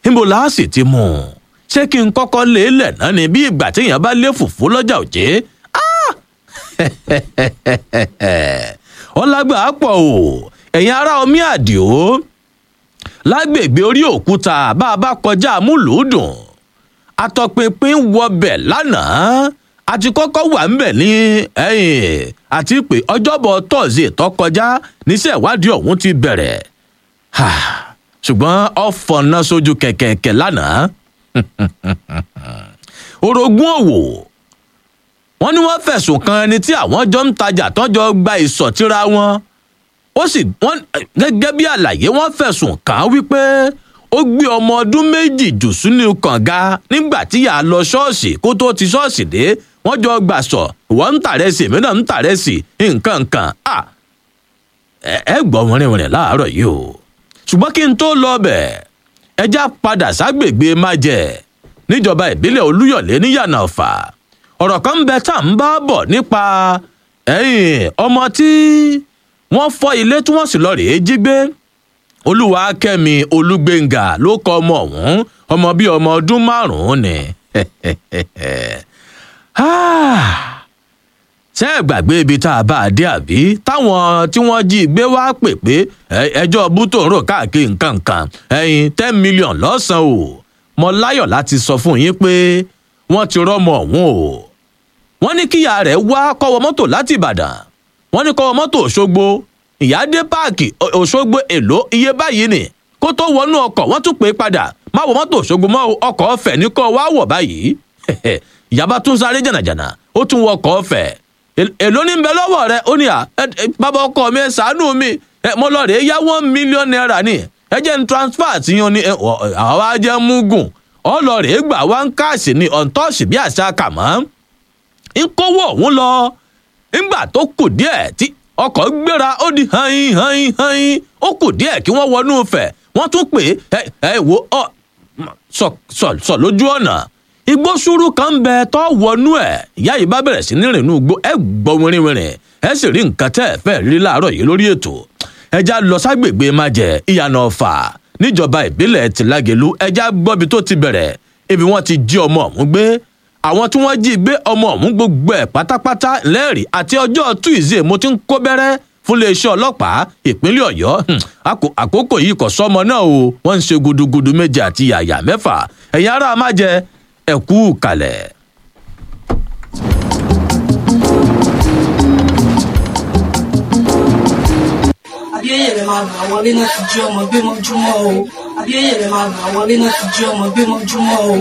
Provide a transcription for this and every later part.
níbo la sì ti mú un ṣé kí n kọ́kọ́ lé lẹ̀ náà ni bí ìgbà téèyàn bá lé fùfú lọ́jà òjé ọlágbà á pọ̀ o ẹ̀yin ará omi àdìo lágbègbè orí òkúta bá a bá kọjá amúlùúdùn atọpinpin wọbẹ̀ lánàá àti kọ́kọ́ wà ńbẹ̀ ní ẹ̀yìn àti pé ọjọ́bọ̀ tọ́sí tó kọjá níṣẹ́ ìwádìí ọ̀hún ti bẹ̀rẹ̀ ṣùgbọ́n ọ̀fọ̀nà sójú kẹ̀kẹ̀kẹ̀ lánàá orogún òwò wọn ní wọn fẹ̀sùn kan ẹni tí àwọn jọ ń tajà tọ́jọ gba ìsọ̀tíra wọn ó sì wọn gẹ́gẹ́ bí àlàyé wọn fẹ̀sùn kàn án wípé ó gbé ọmọ ọdún méjì jù sínú kànga nígbà tí yà á lọ ṣọ́ọ̀ṣì kó tó ti ṣọ́ọ̀ṣì dé wọ́n jọ gbà sọ ìwọ ń tàrẹ́sì èmi náà ń tàrẹ́sì nǹkan kan ẹ gbọ́ wọ̀nrìnwọ̀nrìn láàárọ̀ yìí o ṣùgbọ́n kí n tó lọ bẹ̀ ẹjá padà ságbègbè májẹ̀ níjọba ìbílẹ̀ olúyọ̀lé níyànà ọ̀fà ọ̀rọ̀ kan ń bẹ tá à ń bá bọ̀ nípa ẹ̀yìn ọmọ tí wọ́n fọ́ ilé tí wọ́n sì lọ rèé jí gbé olúwakẹ́mi olúgbéngà ló kọ ọmọ ọ̀hún ọmọ bíi ọmọ ọdún márùn-ún ni ṣé ẹ gbàgbé ibi tá a bá a dé àbí táwọn tí wọ́n jí gbé wá pè pé ẹjọ́ bútó ń rò káàkiri nǹkan kan ẹyin ten million lọ́sàn-án o mo láyọ̀ láti sọ fún yín pé wọ́n ti rọ́mọ ọ̀hún o wọ́n ní kíyà rẹ̀ wá kọ́wọ́ mọ́tò láti ìbàdàn wọ́n ní kọ́wọ́ mọ́tò òṣogbo ìyáde páàkì òṣogbo èlò iye báyìí ni kó tó wọnú ọkọ̀ wọ́n tún pè é padà má wọ mọ́tò òṣogbo mọ́ ọkọ̀ ọ̀fẹ́ ní kọ́ wá wọ̀ báyìí ìyàbá tún sáré jànàjànà ó tún wọ ọkọ̀ ọ̀fẹ́ èló ní bẹ lọ́wọ́ rẹ ó ní à bàbá ọkọ mi ẹ ṣàánú mi mo lọ rèé yá one million naira ni ẹ jẹ́ ń transfer àti yan ni àwa jẹ́ mugun ọlọ́rẹ̀ gbà wá ń káàsì ní ọ̀ǹtọ́ọ̀sì bí àṣà kàmọ́ ń kówó òun lọ ńgbà tó kù díẹ̀ tí ọkọ̀ gbéra ó di hain hain hain ó kù díẹ̀ kí wọ́n wọnú fẹ̀ wọ́n tún pè é ẹ wo ọ sọ sọ sọ lójú ọ̀nà igbó sùúrù kan ń bẹ tó wọnú ẹ ìyá yìí bá bẹ̀rẹ̀ sí ní rìnnú igbó ẹ gbọ́ wìrìwìrì ẹ sì rí nǹkan tẹ́ ẹ fẹ́ rí láàárọ̀ yìí lórí ètò ẹja lọ ságbègbè májẹ ìyànà ọ̀fà níjọba ìbílẹ̀ tìlágẹ̀lú ẹja gbọ́bi tó ti bẹ̀rẹ̀ ibi wọ́n ti jí ọmọ ọ̀hún gbé àwọn tí wọ́n jí gbé ọmọ ọ̀hún gbogbo ẹ̀ pátápátá lẹ́rìí àti ọjọ́ tuesday mo ti ń kó bẹ́rẹ́ fún iléeṣẹ́ ọlọ́pàá ìpínlẹ̀ ọ̀yọ́ àkókò yìí kò sọ́mọ náà o wọ́n ń ṣe gudugudu méje àti yàyà mẹ́fà ẹ̀yin ará májẹ ẹ̀kú kalẹ̀. abíyẹyẹ rẹ máa gbà wọlé náà ti jí ọmọ gbé mọ́júmọ́ o abíyẹyẹ rẹ máa gbà wọlé náà ti jí ọmọ gbé mọ́júmọ́ o.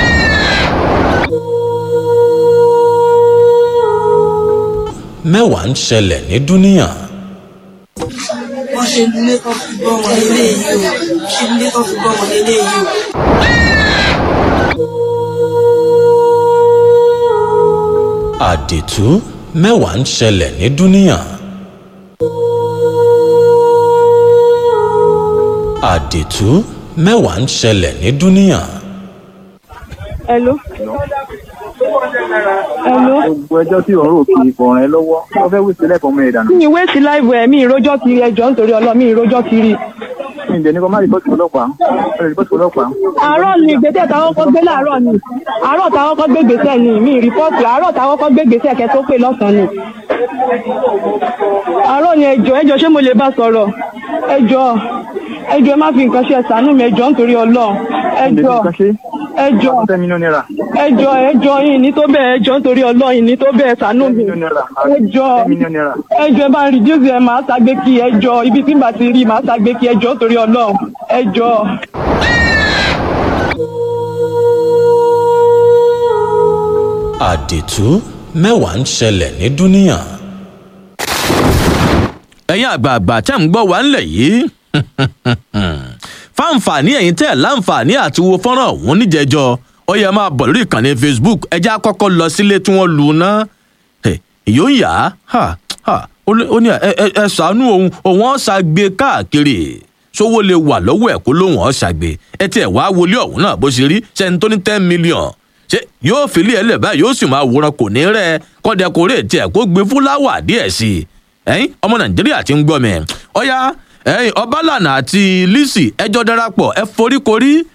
mẹ́wàá ń ṣẹlẹ̀ ní dúníà. wọ́n ṣe nílé tó fi gbọ́ ọmọ nílé yìí o ṣe nílé tó fi gbọ́ ọmọ nílé yìí o. àdìtú mẹ́wàá ń ṣẹlẹ̀ ní dúníà. àdìtú mẹ́wàá ń ṣẹlẹ̀ ní dúníà. Hello. Hello. gbogbo ẹjọ́ tí òun rò kì í kọ̀ọ̀ràn ẹ lọ́wọ́ wọ́n fẹ́ wíṣẹ́ lẹ́kọ̀ọ́ mọ́ ẹ dànù. mi ìwé sí láìbù ẹ̀ mi ìrójọ́ ti rí ẹjọ́ nítorí ọlọ́ mi ìrójọ́ ti rí. mi ì dẹ̀ ní kó má rìpọ́tì ọlọ́pàá ó lè rìpọ́tì ọlọ́pàá. àárọ̀ ni ìgbésẹ̀ táwọn kọ́ gbé láàárọ̀ ni àárọ̀ táwọn kọ́ gbé gbèsè ni mi rìpọ́ọ̀tì àárọ̀ táwọn kọ́ gbé gbèsè kẹ́ tó pè lọ́sàn-án ni. àárọ̀ ni ẹjọ́ ẹjọ́ ṣé mo lè bá sọ̀rọ̀ ẹjọ́ ẹjọ́ ẹ má fi nǹkan ṣe ẹ̀sánú mi ẹjọ́ nítorí ọlọ́ ẹjọ́ ẹjọ́ ten million naira. ẹjọ́ ẹjọ́ yìí ní tó bẹ́ẹ̀ ẹjọ́ nítorí ọlọ́ yìí ní tó bẹ́ẹ̀ ṣàánú ten mi million naira. ẹjọ́ ten million naira. ẹjọ́ ẹ bá ń reduce ẹ máa ṣàgbé kí ẹjọ́ ibi tí n bá ti rí máa ṣàgbé kí ẹjọ́ nítorí ọlọ́ ẹjọ́. àdìtú mẹ́wàá ń ṣẹlẹ̀ ní dúníà. ẹ̀yin àgbààgbà tẹ́ ń gbọ́ wá ńlẹ̀ yìí fáǹfààní ẹ̀yin tẹ́ ẹ̀ láǹfààní àti wo fọ́nrán ọ̀hún níjẹ̀jọ́ ó yẹ máa bọ̀ lórí ìkànnì facebook ẹjẹ́ àkọ́kọ́ lọ sílé tí wọ́n lù ú ná yóò yá ha ha ó ní ó ní ẹ ẹ ẹ ṣàánú òun òun ọ̀ṣàgbé káàkiri sówó lè wà lọ́wọ́ ẹ̀ kó lóun ọ̀ṣàgbé ẹ tiẹ̀ wá wọlé ọ̀hún náà bó ṣe rí ṣẹ́ni tó ní ten million ṣé yóò fìlí ẹ̀ lẹ̀ báyìí yóò sì máa wòran kò ní rẹ̀ kọ́dẹ̀kọ̀rẹ́ tiẹ̀ kó gbé fúláwà díẹ̀ sí i ẹ̀yin ọmọ nàìjíríà ti ń gbọ́ mi ọ̀ya ẹ̀yin ọbalànà àti lisi ẹjọ́ darapọ̀ ẹ foríkorí